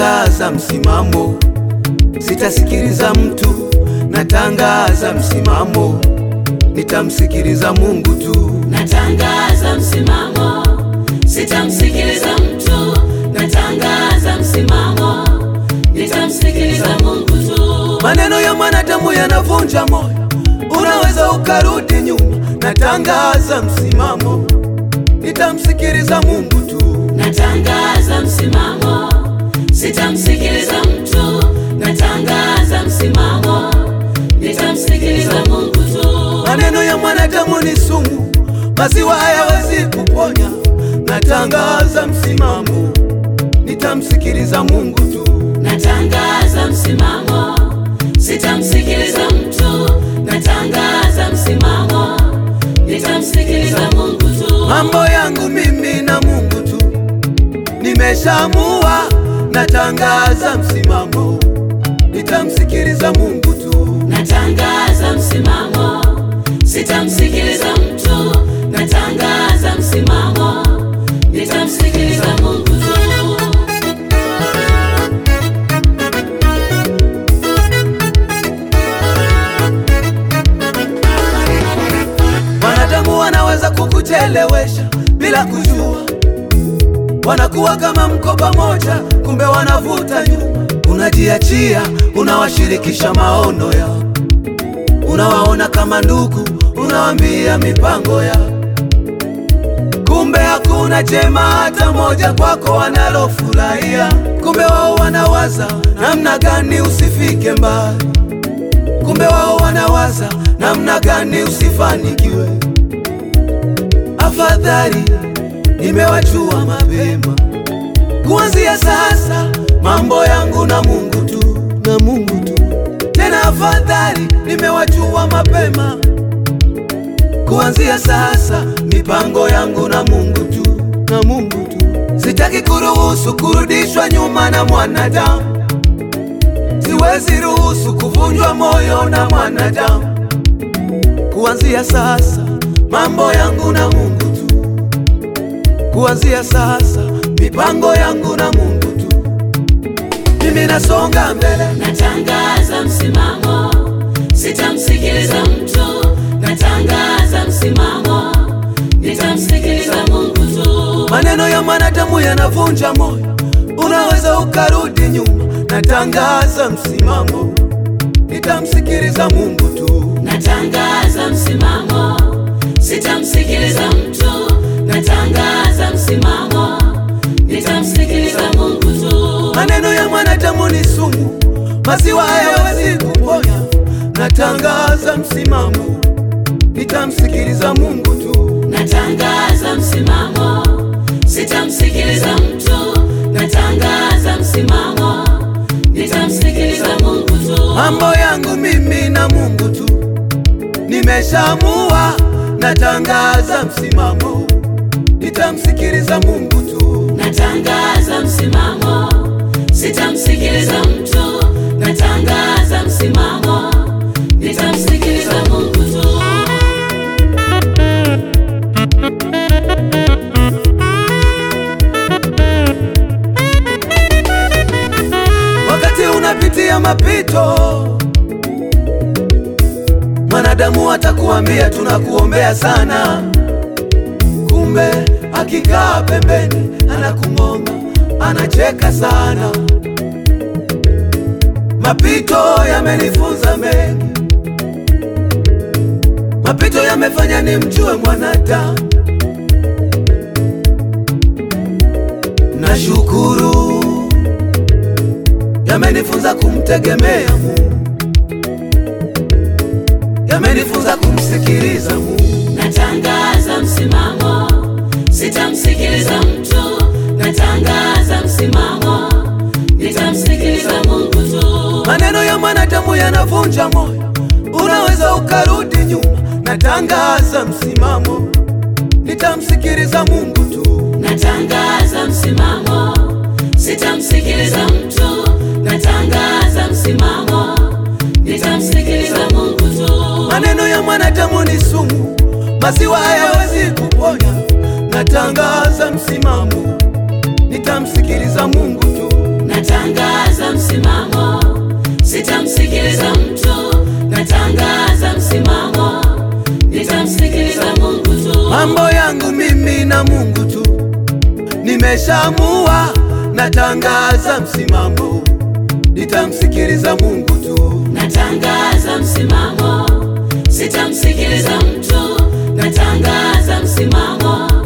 natangaza msimamo, sitasikiliza mtu, natangaza msimamo, nitamsikiliza Mungu tu. Natangaza msimamo, sitamsikiliza mtu. Natangaza msimamo, nitamsikiliza Mungu tu. Maneno ya mwanadamu yanavunja moyo, unaweza ukarudi nyuma. Natangaza msimamo, nitamsikiliza Mungu tu. Natangaza msimamo, sitamsikiliza mtu. Natangaza msimamo, nitamsikiliza Mungu tu. Maneno ya mwanadamu ni sumu, maziwa hayawezi kuponya. Natangaza msimamo, nitamsikiliza Mungu tu. Natangaza msimamo, sitamsikiliza mtu. Natangaza msimamo, nitamsikiliza Mungu tu. Mambo yangu mimi na Mungu tu, nimeshaamua. Natangaza msimamo, nitamsikiliza Mungu tu. Natangaza msimamo, sitamsikiliza mtu. Natangaza msimamo, nitamsikiliza Mungu tu. Wanadamu wanaweza kukuchelewesha bila kujua, wanakuwa kama mkoba moja, kumbe wanavuta nyuma. Unajiachia, unawashirikisha maono yao, unawaona kama ndugu, unawaambia mipango yao, kumbe hakuna jema hata moja kwako wanalofurahia. Kumbe wao wanawaza namna gani usifike mbali kumbe wao wanawaza namna gani usifanikiwe. Afadhali nimewajua mapema, kuanzia sasa mambo yangu na Mungu tu, na Mungu tu. Tena afadhali nimewajua mapema, kuanzia sasa mipango yangu na Mungu tu, na Mungu tu. Sitaki kuruhusu kurudishwa nyuma na mwanadamu siwezi ruhusu kuvunjwa moyo na mwanadamu. Kuanzia sasa mambo yangu na Mungu tu, kuanzia sasa mipango yangu na Mungu tu. Mimi nasonga mbele, Natangaza msimamo, sitamsikiliza mtu. Natangaza msimamo, nitamsikiliza Mungu tu. maneno ya mwanadamu yanavunja moyo, unaweza ukarudi nyuma. Natangaza msimamo, nitamsikiliza Mungu tu. Natangaza msimamo, sitamsikiliza mtu. Natangaza msimamo, nitamsikiliza Mungu tu. Maneno ya mwanadamu ni sumu, maziwa hayawezi kuponya. Natangaza msimamo, nitamsikiliza Mungu tu. Natangaza msimamo, sitamsikiliza mtu. Natangaza msimamo, nitamsikiliza Mungu tu. Mambo yangu mimi na Mungu tu, nimeshaamua. Natangaza msimamo, nitamsikiliza Mungu tu. Natangaza msimamo, sitamsikiliza mtu. Natangaza msimamo, nitamsikiliza Mungu tu. Wakati unapitia mapito, mwanadamu atakuambia tunakuombea sana, kumbe akikaa pembeni anakung'onga, anacheka sana. Mapito yamenifunza mengi, mapito yamefanya nimjue mwanadamu. Nashukuru yamenifunza kumtegemea Mungu, yamenifunza kumsikiliza Mungu. Natangaza msimamo, sitamsikiliza mtu. Natangaza msimamo, nitamsikiliza Mungu tu. Maneno ya mwanadamu yanavunja moyo, unaweza ukarudi nyuma. Natangaza msimamo, nitamsikiliza Mungu tu. Natangaza msimamo, sitamsikiliza mtu. Natangaza msimamo, nitamsikiliza Mungu tu. Maneno ya mwanadamu ni sumu, maziwa hayawezi kuponya. Natangaza msimamo, nitamsikiliza Mungu tu. natangaza msimamo, sitamsikiliza mtu, natangaza msimamo, nitamsikiliza Mungu tu. Mambo yangu mimi na Mungu tu, nimeshamua, natangaza msimamo, nitamsikiliza Mungu tu. Natangaza msimamo, sitamsikiliza mtu, natangaza msimamo,